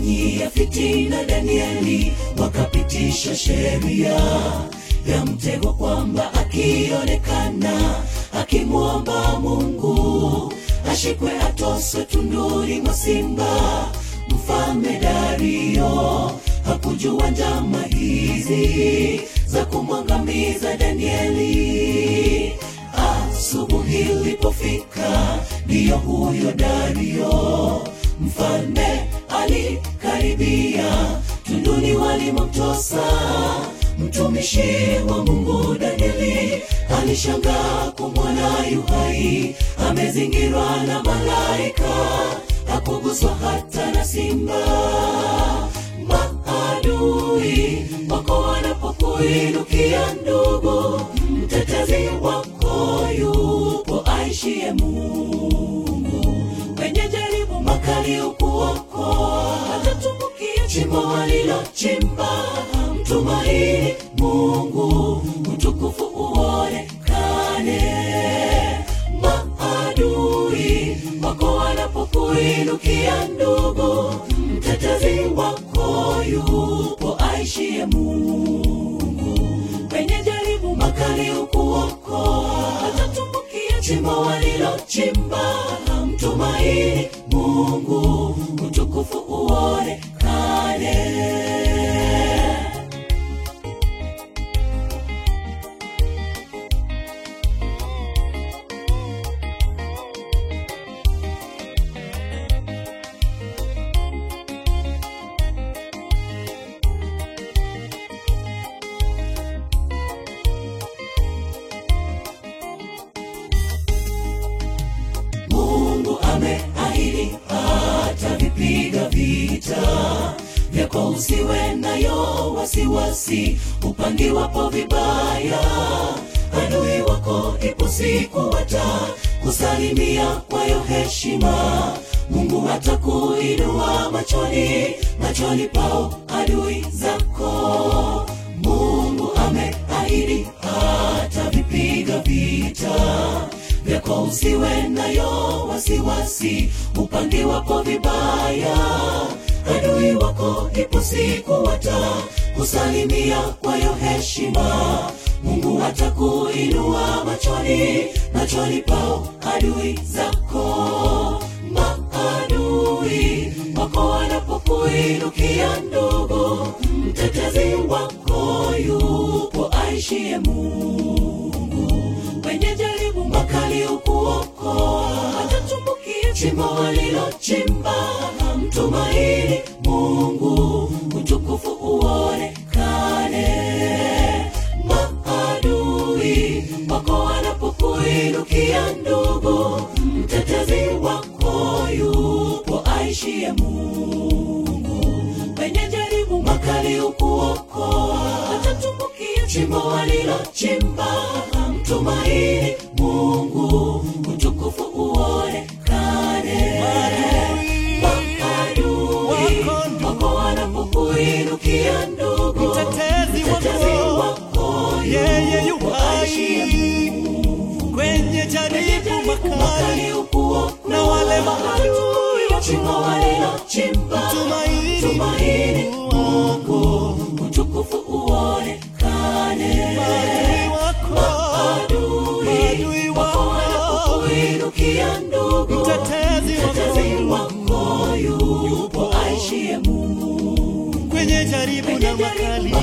wakamfanyia fitina Danieli, wakapitisha sheria ya mtego kwamba akionekana akimwomba Mungu ashikwe atoswe tunduri mwa simba. Mfalme Dario hakujua njama hizi za kumwangamiza Danieli. Asubuhi ilipofika, ndiyo huyo Dario mfalme alikaribia tunduni walimomtosa mtumishi wa Mungu Danieli alishangaa kumwona yuhai amezingirwa na malaika, hakuguswa hata na simba. Maadui wako wanapokuinukia, ndugu, mtetezi wako yupo aishie Mungu. Kwenye jaribu makali ukuokoa, hatatumbukia chimbo walilochimba. Mtumaini Mungu, utukufu uonekane. Maadui wako wanapokuinukia, ndugu, mtetezi wako yupo aishie Mungu. Kwenye jaribu makali ukuokoa, hatatumbukia chimbo walilochimba. Mtumaini Mungu, utukufu uonekane. Mungu ameahidi atavipiga vita vyako, usiwe nayo wasiwasi. Upangiwapo vibaya, adui wako ipo siku watakusalimia kwayo heshima. Mungu atakuinua machoni machoni pao adui zako. Mungu ameahidi atavipiga vita vyako usiwe nayo wasiwasi, upangiwapo vibaya, adui wako ipo siku watakusalimia kwayo heshima. Mungu atakuinua machoni machoni pao adui zako. Maadui wako wanapokuinukia, ndugu, mtetezi wako yupo aishie Mungu kwenye jaribu makali ukuokoa, hatatumbukia chimbo walilochimba. Mtumaini Mungu, utukufu uonekane. Maadui wako wanapokuinukia, ndugu, mtetezi wako yupo aishie Mungu. Kwenye jaribu makali ukuokoa, hatatumbukia chimbo walilochimba. Mtumaini Mungu, utukufu uonekane. Maadui wako wanapokuinukia, ndugu, Mtetezi mtetezi wako, wako yeye yu yupo aishie hai kwenye jaribu makali makali ukuokoa, na wale maadui chimbo walilochimba. Tumaini Tumaini Mungu, utukufu uonekane. maadui wako, Maadui maadui wako wako, wanapokuinukia, ndugu, mtetezi mtetezi wako wako yupo aishie Mungu. kwenye jaribu na makali